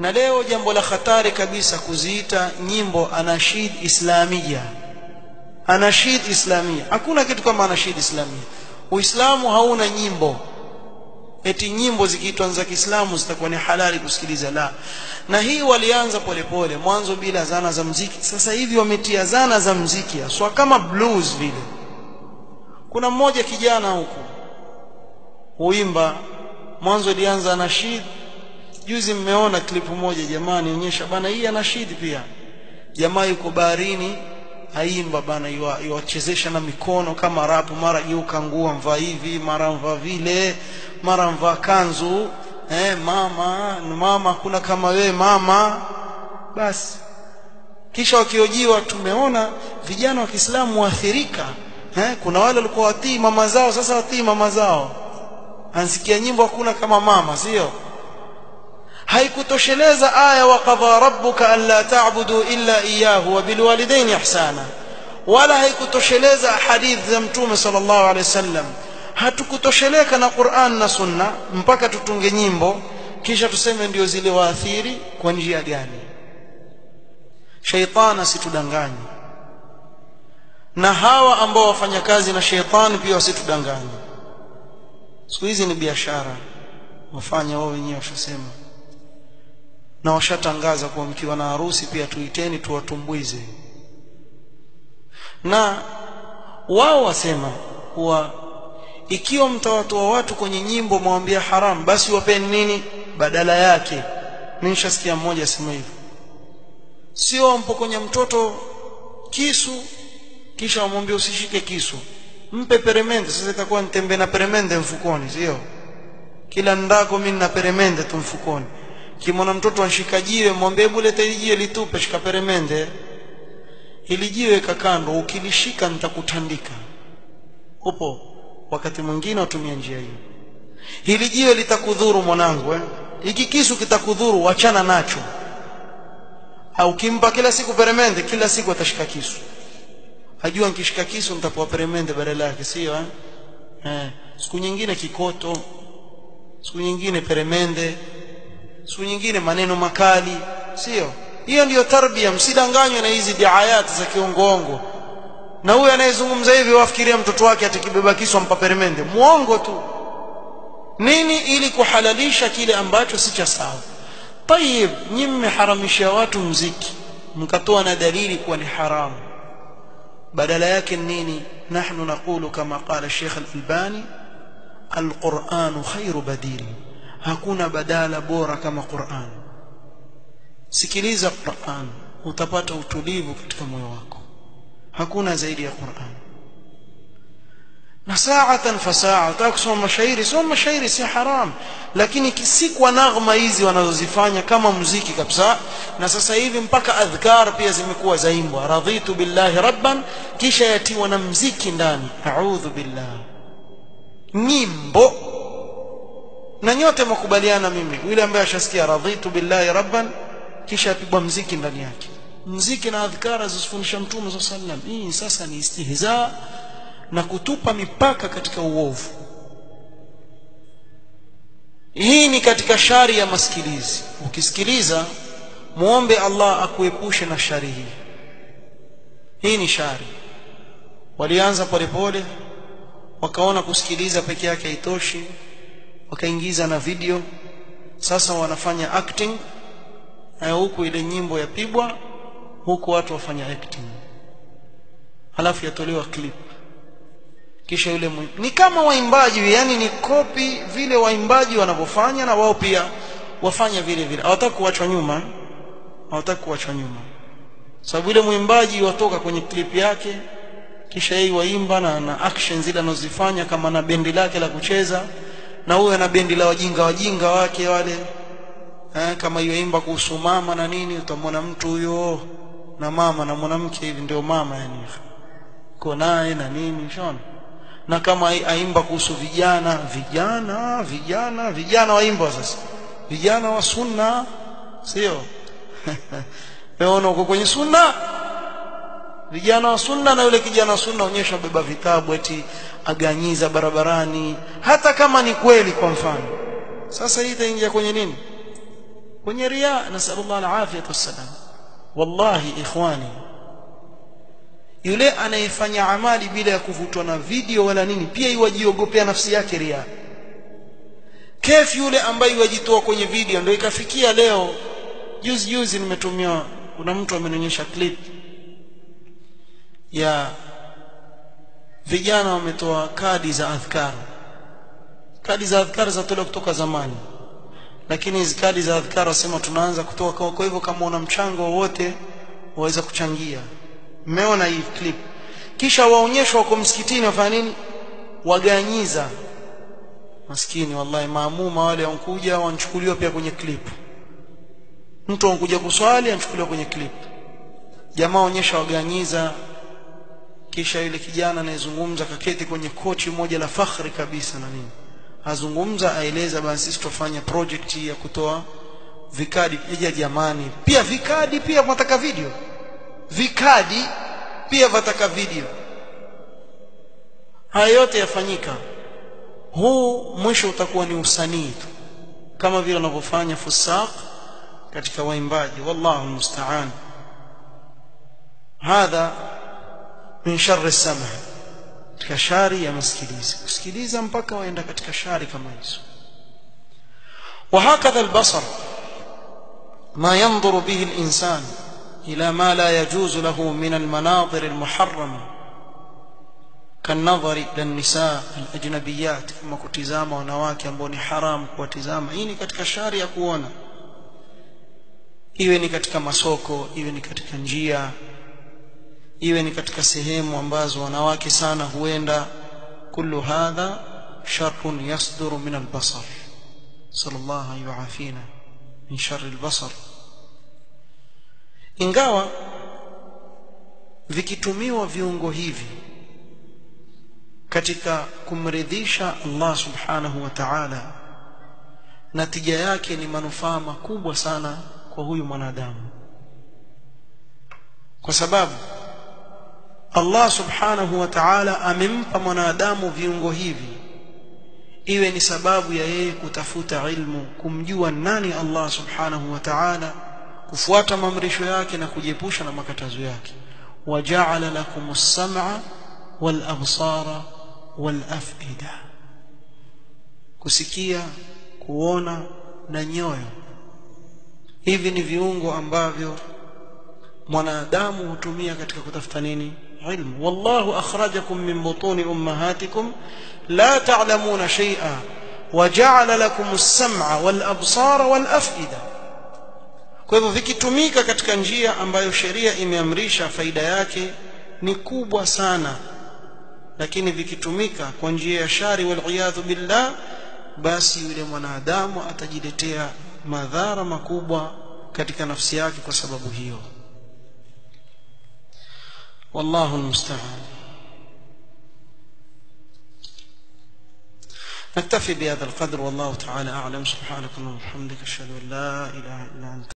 na leo jambo la hatari kabisa kuziita nyimbo anashid islamia anashid islamia hakuna kitu kama anashid islamia uislamu hauna nyimbo eti nyimbo zikiitwa za Kiislamu zitakuwa ni halali kusikiliza la na hii walianza polepole mwanzo bila zana za mziki sasa hivi wametia zana za mziki haswa kama blues vile kuna mmoja kijana huku huimba mwanzo ilianza nashid juzi mmeona klipu moja jamani onyesha bana hii anashid pia jamaa yuko baharini aimba bana iwachezesha na mikono kama rapu mara geuka nguo mvaa hivi mara mvaa vile mara mvaa kanzu eh, mama mama kuna kama wewe mama basi kisha wakiojiwa tumeona vijana wa Kiislamu waathirika eh, kuna wale walikuwa watii mama zao sasa watii mama zao ansikia nyimbo hakuna kama mama sio haikutosheleza aya wa qadha rabbuka alla ta'budu illa iyyahu wa bil walidayni ihsana wala haikutosheleza hadithi za mtume sallallahu alaihi wasallam hatukutosheleka na Qur'an na Sunna mpaka tutunge nyimbo kisha tuseme ndio zile waathiri kwa njia gani shaytan asitudanganye na hawa ambao wafanya kazi na shaytan pia wasitudanganye siku hizi ni biashara wafanya wao wenyewe washasema na washatangaza kuwa mkiwa na harusi pia tuiteni tuwatumbuize na wao wasema kuwa ikiwa mtawatoa watu kwenye nyimbo mwambia haram basi wapeni nini badala yake mimi nishasikia mmoja asema hivyo sio mpokonya mtoto kisu kisha wamwambia usishike kisu mpe peremende sasa itakuwa nitembe na peremende mfukoni sio kila ndako mimi na peremende tu mfukoni kimwona mtoto anshika jiwe mwambie hebu leta hili jiwe litupe shika peremende hili jiwe kakando ukilishika nitakutandika upo wakati mwingine watumia njia hiyo hili jiwe litakudhuru mwanangu eh hiki kisu kitakudhuru wachana nacho au kimpa kila siku peremende kila siku atashika kisu ajua nikishika kisu nitapewa peremende badala yake sio eh? eh siku nyingine kikoto siku nyingine peremende siku nyingine maneno makali sio hiyo ndiyo tarbia msidanganywe na hizi diayati za kiongoongo na huyu anayezungumza hivi wafikiria mtoto wake atakibeba kisu ampa peremende muongo tu nini ili kuhalalisha kile ambacho si cha sawa tayib nyinyi mmeharamisha watu mziki mkatoa na dalili kuwa ni haramu badala yake nini nahnu naqulu kama qala Sheikh Al-Albani Al-Qur'an khairu badili hakuna badala bora kama Qur'an sikiliza Qur'an utapata utulivu katika moyo wako hakuna zaidi ya Qur'an na saatan fa saa utakusoma mashairi soma mashairi si haram lakini si kwa naghma hizi wanazozifanya kama muziki kabisa na sasa hivi mpaka adhkar pia zimekuwa zaimbwa radhitu billahi rabban kisha yatiwa na mziki ndani a'udhu billah nyimbo na nyote mkubaliana mimi yule ambaye ashasikia radhitu billahi rabban kisha apigwa mziki ndani yake mziki na adhkara zisifundisha mtume sallallahu alaihi wasallam hii sasa ni istihza na kutupa mipaka katika uovu hii ni katika shari ya masikilizi ukisikiliza muombe Allah akuepushe na shari hii hii ni shari walianza polepole wakaona kusikiliza peke yake haitoshi wakaingiza na video sasa wanafanya acting na huku ile nyimbo yapigwa huku watu wafanya acting halafu yatolewa clip kisha yule mwi... ni kama waimbaji yani ni kopi vile waimbaji wanavyofanya na wao pia wafanya vile vile hawataka kuachwa nyuma hawataka kuachwa nyuma sababu yule mwimbaji watoka kwenye clip yake kisha yeye waimba na, na action zile anazozifanya kama na bendi lake la kucheza na huyo na bendi la wajinga wajinga wake wale eh, kama yoimba kuhusu mama na nini utamwona mtu huyo na mama na mwanamke hivi ndio mama yani ko naye na nini shona na kama aimba kuhusu vijana vijana vijana vijana waimba sasa vijana wa sunna sio wewe uko kwenye sunna vijana wa sunna na yule kijana wa sunna onyesha beba vitabu eti aganyiza barabarani hata kama ni kweli kwa mfano sasa hii itaingia kwenye nini kwenye riya nasallallahu alafiyatu wassalam wallahi ikhwani yule anayefanya amali bila ya kuvutwa na video wala nini pia iwajiogopea nafsi yake riya kef yule ambaye wajitoa kwenye video ndio ikafikia leo juzi juzi nimetumia kuna mtu amenionyesha clip ya vijana wametoa kadi za adhkar kadi za adhkar zatolewa kutoka zamani lakini hizi kadi za adhkar wasema tunaanza kutoa kwa hivyo kama una mchango wowote waweza kuchangia mmeona hii clip kisha waonyeshwa wako msikitini wafanya nini waganyiza maskini wallahi maamuma wale wankuja wanchukuliwa pia kwenye clip mtu ankuja kuswali anachukuliwa kwenye clip jamaa onyesha waganyiza kisha yule kijana anayezungumza kaketi kwenye kochi moja la fakhri kabisa na nini azungumza aeleza basi sisi tutafanya project ya kutoa vikadi eja jamani pia vikadi pia mnataka video vikadi pia wataka video haya yote yafanyika huu mwisho utakuwa ni usanii tu kama vile wanavyofanya fusaq katika waimbaji wallahu musta'an hadha min sharri sama katika shari ya masikilizi kusikiliza mpaka waenda katika shari kama hizo وهكذا البصر ما ينظر به الإنسان إلى ما لا يجوز له من المناظر المحرمة كالنظر إلى النساء الأجنبيات كما كتزام ونواك ambao حرام kuwatizama hii ni katika shari ya kuona iwe ni katika masoko iwe ni katika njia iwe ni katika sehemu ambazo wanawake sana huenda kullu hadha sharrun yasduru min albasar sallallahu yuafina min sharri albasar ingawa vikitumiwa viungo hivi katika kumridhisha Allah subhanahu wa ta'ala natija yake ni manufaa makubwa sana kwa huyu mwanadamu kwa sababu Allah subhanahu wa ta'ala amempa mwanadamu viungo hivi iwe ni sababu ya yeye kutafuta ilmu kumjua nani Allah subhanahu wa ta'ala kufuata maamrisho yake na kujiepusha na makatazo yake waja'ala lakumus sam'a wal absara wal af'ida kusikia kuona na nyoyo hivi ni viungo ambavyo mwanadamu hutumia katika kutafuta nini ilmu wallahu akhrajakum min butuni ummahatikum la ta'lamuna shay'a waja'ala lakum as-sam'a wal absara wal af'ida kwa hivyo vikitumika katika njia ambayo sheria imeamrisha faida yake ni kubwa sana lakini vikitumika kwa njia ya shari wal billah basi yule mwanadamu atajiletea madhara makubwa katika nafsi yake kwa sababu hiyo والله المستعان نكتفي بهذا القدر والله تعالى أعلم سبحانك اللهم وبحمدك أشهد أن لا إله إلا أنت